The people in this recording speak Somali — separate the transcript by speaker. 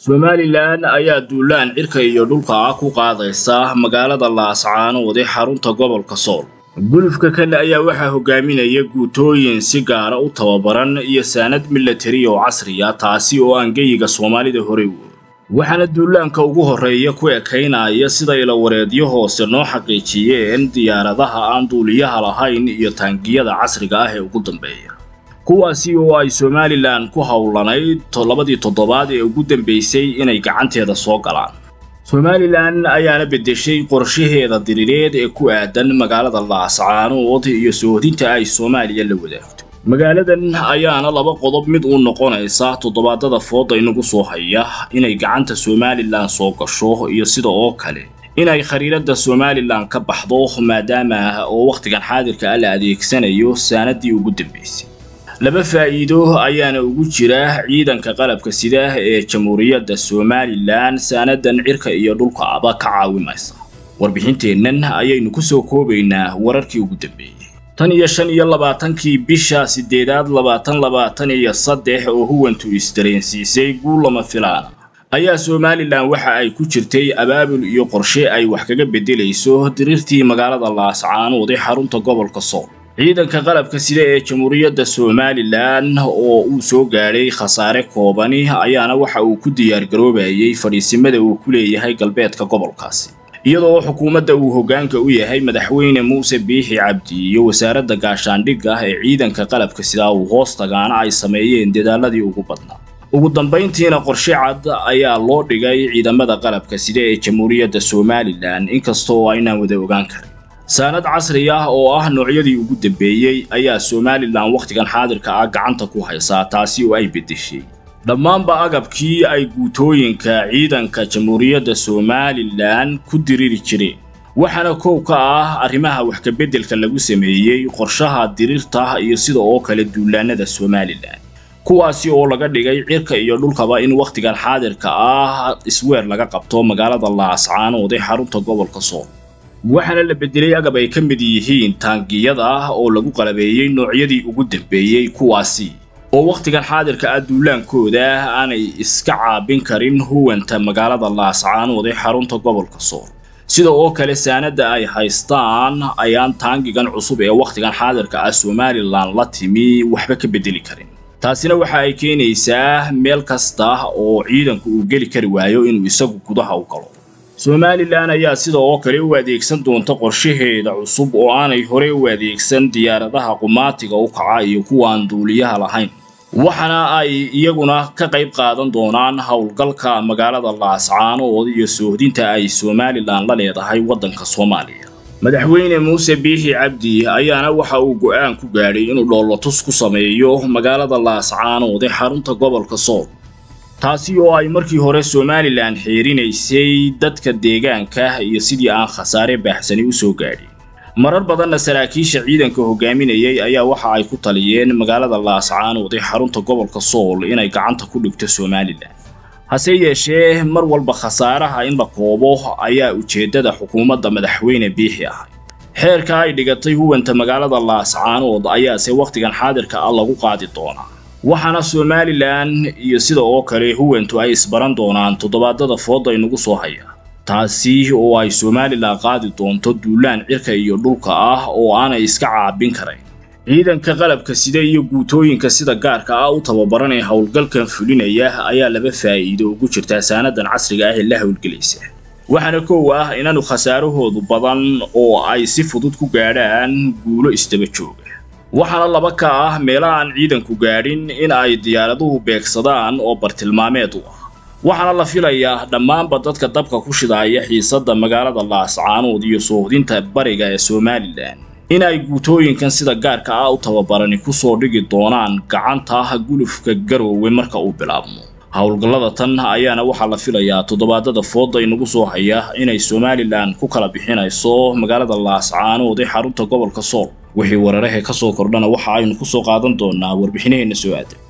Speaker 1: somalilan ayaa duulaan cirka iyo dhulka ah ku qaadaysa magaalada laascaanood ee xarunta gobolka sool gulufka kale ayaa waxaa hogaaminaya guutooyin si gaara u tababaran iyo saanad milatari oo casriya taasi oo aan geyiga soomaalida horey u waxaana duulaanka ugu horreeya ku ekaynaya sida ilawareedyo hoose noo xaqiijiyeen diyaaradaha aan duuliyaha lahayn iyo taangiyada casriga ah ee ugu dambeeya kuwaasi oo ay somalilan ku howlanayd labadii toddobaad ee ugu dambeysay inay gacanteeda soo galaan somalilan ayaana beddeshay qorshaheeda diriireed ee ku aadan magaalada laascaanood iyo soodinta ay soomaaliya la wadaagto magaaladan ayaana laba qodob mid uu noqonaysa toddobaadada fooda inagu soo haya inay gacanta somalilan soo gasho iyo sida oo kale inay khariirada somalilan ka baxdo maadaama oo wakhtigan xaadirka ah la adeegsanayo saanadii ugu dambeysay laba faa'iido ayaana ugu jira ciidanka qalabka sida ee jamhuuriyadda somalilan saanadan cirka iyo dhulka aba ka caawimaysa warbixinteennan ayaynu ku soo koobaynaa wararkii ugu dambeeyey tan iyo shan iyo labaatankii bisha siddeedaad labaatan labaatan iyo saddex oo huwantu isdareensiisay guul lama filaana ayaa somalilan waxa ay ku jirtay abaabul iyo qorshe ay wax kaga beddelayso diriirtii magaalada laascaanood ee xarunta gobolka sool ciidanka qalabka sida ee jamhuuriyadda somalilan oo uu soo gaadhay khasaare koobani ayaana waxa uu ku diyaargaroobayay fadhiisimada uu ku leeyahay galbeedka gobolkaasi iyadoo xukuumadda uu hoggaanka u yahay madaxweyne muuse biixi cabdi iyo wasaaradda gaashaandhigga ee ciidanka qalabka sidaa uu hoos tagaana ay sameeyeen dadaaladii ugu badnaa ugu dambayntiina qorshe cad ayaa loo dhigay ciidamada qalabka sida ee jamhuuriyadda somalilan inkasta oo aynaan wada ogaan karin saanad casri ah oo ah noocyadii ugu dambeeyey ayaa somalilan wakhtigan xaadirka ah gacanta ku haysaa taasi oo ay beddeshay dhammaanba agabkii ay guutooyinka ciidanka jamhuuriyadda somalilan ku diriri jireen waxaana kow ka ah arrimaha wax kabeddelka lagu sameeyey qorshaha diriirta iyo sida oo kale duulaanada somalilan kuwaasi oo laga dhigay cirka iyo dhulkaba in wakhtigan xaadirka ah isweer laga qabto magaalada laascaanood ee xarunta gobolka sool waxaana la beddelay agab ay ka mid yihiin taangiyada ah oo lagu qalabeeyey noocyadii ugu dambeeyey kuwaasi oo wakhtigan xaadirka ah duulaankooda aanay iska caabin karin huwanta magaalada laascaanood ee xarunta gobolka sool sida oo kale saanadda ay haystaan ayaan taangigan cusub ee wakhtigan xaadirka ah somalilan la timi waxba ka beddeli karin taasina waxa ay keenaysaa meel kasta oo ciidanku uu geli kari waayo inuu isagu gudaha u galo somalilan ayaa sida oo kale u adeegsan doonta qorshaheeda cusub oo aanay horey u adeegsan diyaaradaha qumaatiga u kaca iyo kuwaan duuliyaha lahayn waxaana ay iyaguna ka qayb qaadan doonaan howlgalka magaalada laascaanood iyo soohdinta ay somalilan la leedahay waddanka soomaaliya madaxweyne muuse biixi cabdi ayaana waxa uu go'aan ku gaadhay inuu dhoolotus ku sameeyo magaalada laascaanood ee xarunta gobolka sool taasi oo ay markii hore somalilan xiirinaysay dadka deegaanka iyo sidii aan khasaare baaxsani u soo gaadhin marar badanna saraakiisha ciidanka hogaaminayay ayaa waxa ay ku taliyeen magaalada laascaanood ee xarunta gobolka sool inay gacanta ku dhigto somalilan hase yeeshee mar walba khasaaraha in la koobo ayaa ujeeddada xukuumadda madaxweyne biixi ahay xeerka ay dhigatay huwanta magaalada laascaanood ayaase wakhtigan xaadirka ah lagu qaadi doonaa waxaana somalilan iyo sida oo kale huwantu ay isbaran doonaan toddobaadada fooda inagu soo haya taasi oo ay somalilan qaadi doonto duulaan cirka iyo dhulka ah oo aanay iska caabin karayn ciidanka qalabka sida iyo guutooyinka sida gaarka ah u tababaran ee howlgalkan fulinaya ayaa laba faa'iido ugu jirtaa saanadan casriga ah ee la howlgelaysa waxaana kow ah inaanu khasaarahoodu badan oo ay si fudud ku gaadhaan guulo isdaba jooga waxaana laba ka ah meelaha aan ciidanku gaadhin in ay diyaaraduhu beegsadaan oo bartilmaameed u ah waxaana la filayaa dhammaanba dadka dabka ku shidaaya xiisadda magaalada laascaanood iyo soohdinta bariga ee somalilan in ay guutooyinkan sida gaarka ah u tababarani ku soo dhigi doonaan gacanta gulufka garoowe marka uu bilaabmo howlgallada tan ayaana waxaa la filayaa toddobaadada fooda inagu soo haya inay somalilan ku kala bixinayso magaalada laascaanood ee xarunta gobolka sool wixii weerarahe ka soo kordhana waxa aynu ku soo qaadan doonaa warbixinaheenna soo aadan